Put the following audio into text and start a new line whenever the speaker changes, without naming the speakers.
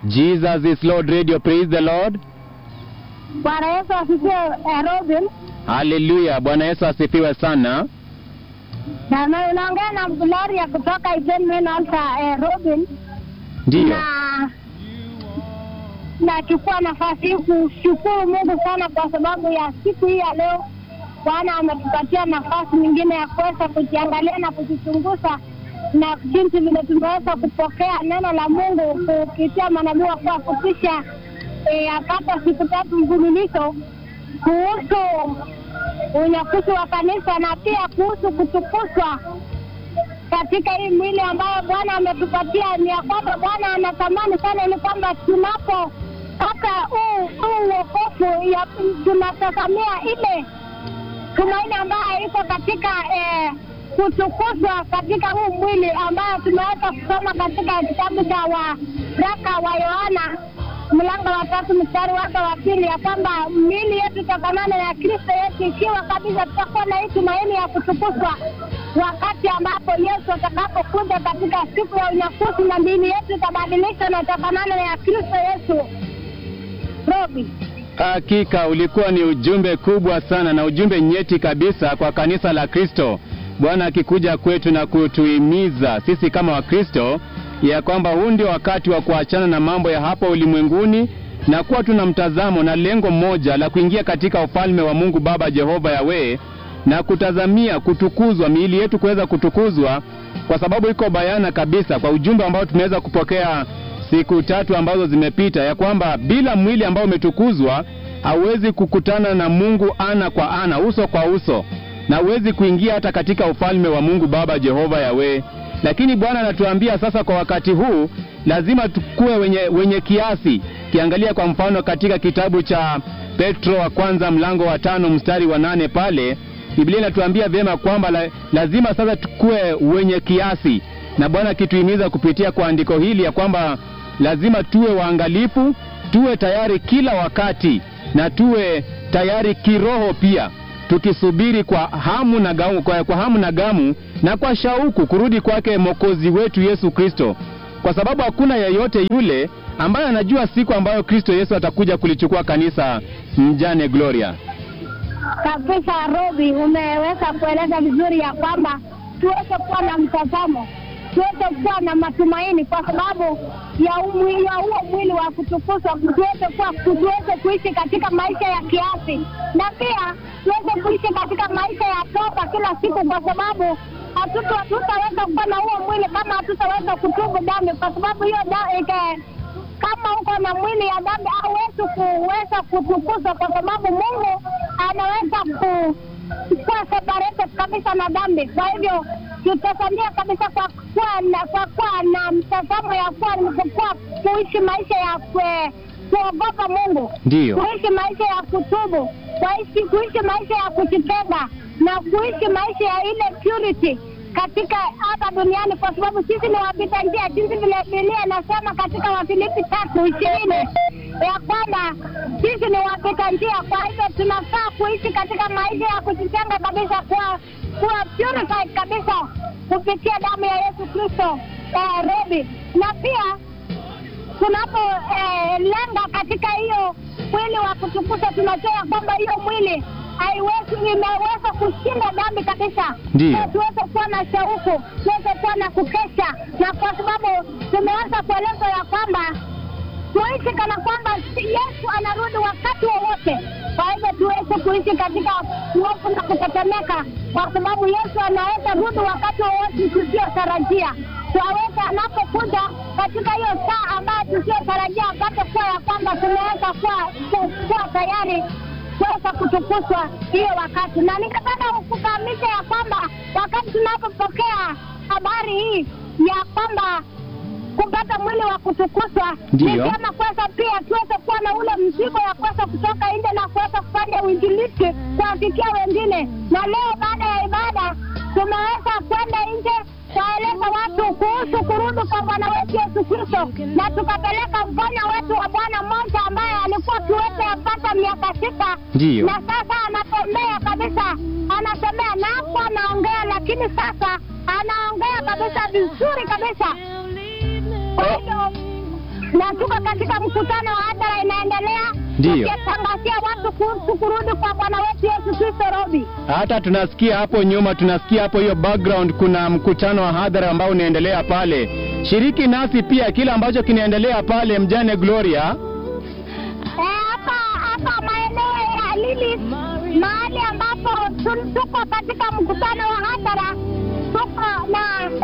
Jesus is Lord Radio. Praise the Lord.
Bwana Yesu asifiwe. Eh, Robin
Haleluya. Bwana Yesu asifiwe sana.
na na- unaongea na Gloria kutoka Iten Alta eh, Robin,
Ndiyo.
na nachukua nafasi hii kushukuru Mungu sana kwa sababu ya siku hii ya leo. Bwana ametupatia nafasi nyingine ya kuweza kujiangalia na kujichunguza na jinsi vile tumeweza kupokea neno la Mungu kupitia manabii wa kuwafupisha eh, apata siku tatu mfululizo kuhusu unyakuzi wa kanisa na pia kuhusu kutukuzwa katika hii mwili ambayo Bwana ametupatia. Ni ya kwamba Bwana anatamani sana ili kwamba tunapo hata huu huu uokofu ya tunatazamia ile tumaini ambayo iko katika eh, kutukuzwa katika huu mwili ambayo tumeweza kusoma katika kitabu cha waraka wa Yohana mlango wa tatu mstari wake wa pili ya kwamba miili yetu itafanana na Kristo Yesu, ikiwa kabisa tutakuwa na hii tumaini ya kutukuzwa wakati ambapo Yesu atakapokuja katika siku ya unyakuzi, na miili yetu itabadilishwa na itafanana na ya Kristo Yesu. Robi,
Hakika ulikuwa ni ujumbe kubwa sana na ujumbe nyeti kabisa kwa kanisa la Kristo. Bwana akikuja kwetu na kutuhimiza sisi kama Wakristo ya kwamba huu ndio wakati wa kuachana na mambo ya hapa ulimwenguni na kuwa tuna mtazamo na lengo moja la kuingia katika ufalme wa Mungu Baba Jehova Yawe na kutazamia kutukuzwa, miili yetu kuweza kutukuzwa, kwa sababu iko bayana kabisa kwa ujumbe ambao tumeweza kupokea siku tatu ambazo zimepita, ya kwamba bila mwili ambao umetukuzwa hauwezi kukutana na Mungu ana kwa ana, uso kwa uso, na huwezi kuingia hata katika ufalme wa Mungu Baba Jehova Yawe. Lakini Bwana anatuambia sasa, kwa wakati huu lazima tukue wenye, wenye kiasi. Kiangalia kwa mfano katika kitabu cha Petro wa kwanza mlango wa tano mstari wa nane pale Biblia inatuambia vyema kwamba la, lazima sasa tukue wenye kiasi, na Bwana akituhimiza kupitia kwa andiko hili ya kwamba lazima tuwe waangalifu, tuwe tayari kila wakati, na tuwe tayari kiroho pia, tukisubiri kwa hamu na gamu, kwa, kwa hamu na gamu na kwa shauku kurudi kwake Mwokozi wetu Yesu Kristo, kwa sababu hakuna yeyote yule ambaye anajua siku ambayo Kristo Yesu atakuja kulichukua kanisa. Mjane Gloria.
kabisa Robi, umeweza kueleza vizuri ya kwamba tuweze kuwa na mtazamo, tuweze kuwa na matumaini kwa sababu ya umwi, ya huo mwili wa kutukuzwa, tuweze kuwa tuweze kuishi katika maisha ya kiasi, na pia tuweze kuishi katika maisha ya toba kila siku, kwa sababu hatuta- hatutaweza kuwa na huo mwili kama hatutaweza kutubu dhambi, kwa sababu hiyo da- ike- kama uko na mwili ya dhambi hauwezi kuweza kutukuzwa, kwa sababu Mungu anaweza ku kuwa separated kabisa na dhambi. Kwa hivyo tutasamia kabisa kwa kuwa na kwa kuwa na mtazamo ya kuwa kuwa kuishi maisha ya kue, kuogopa Mungu,
Ndiyo.
kuishi maisha ya kutubu, kuishi kuishi maisha ya kujipenda na kuishi maisha ya ile purity katika hapa duniani, kwa sababu sisi ni wapita njia, jinsi vile Biblia inasema katika Wafilipi tatu ishirini ya kwamba sisi ni wapita njia. Kwa hivyo tunafaa kuishi katika maisha ya kujitenga kabisa, kuwa kuwa purified kabisa kupitia damu ya Yesu Kristo eh, Robi, na pia tunapolenga katika hiyo mwili wa kutukuza, tunajua ya kwamba hiyo mwili haiwezi imeweza kushinda dhambi kabisa.
Ndiyo.
Na tuweze kuwa na shauku, tuweze kuwa na kukesha, na kwa sababu tumeweza kuelezwa ya kwamba tuishi kana kwamba Yesu anarudi wakati wowote. Kwa hivyo tuweze kuishi katika hofu na kutetemeka, kwa sababu Yesu anaweza rudi wakati wowote tusiotarajia. Twaweza anapokuja katika hiyo saa ambayo tusiotarajia, apate kuwa ya kwamba tunaweza kuwa ku- kuwa tayari kuweza kutukuzwa hiyo wakati, na ningependa kufahamisha ya kwamba wakati tunapopokea habari hii ya kwamba kupata mwili wa kutukuzwa
Ndiyo.
ni vyema kwanza pia tuweze kuwa na ule mzigo ya kuweza kutoka nje na kuweza kufanya uinjilisti kuwafikia wengine. Na leo baada ya ibada tumeweza kwenda nje kuwaeleza watu kuhusu kurudi kwa Bwana wetu Yesu Kristo, na tukapeleka mfano wetu wa bwana mmoja ambaye alikuwa kiwete yapata miaka sita
Ndiyo.
na sasa anatembea kabisa, anatembea na hapo anaongea, lakini sasa anaongea kabisa vizuri kabisa. Kwa hivyo na tuko katika mkutano wa hadhara inaendelea,
Ndiyo.
tukitangazia watu kuhusu kurudi kwa Bwana wetu Yesu Kristo. Robi,
Hata tunasikia hapo nyuma, tunasikia hapo hiyo background, kuna mkutano wa hadhara ambao unaendelea pale. Shiriki nasi pia kile ambacho kinaendelea pale, mjane Gloria.
Eh, hapa hapa maeneo ya Lili, mahali ambapo tu- tuko katika mkutano wa hadhara, tuko na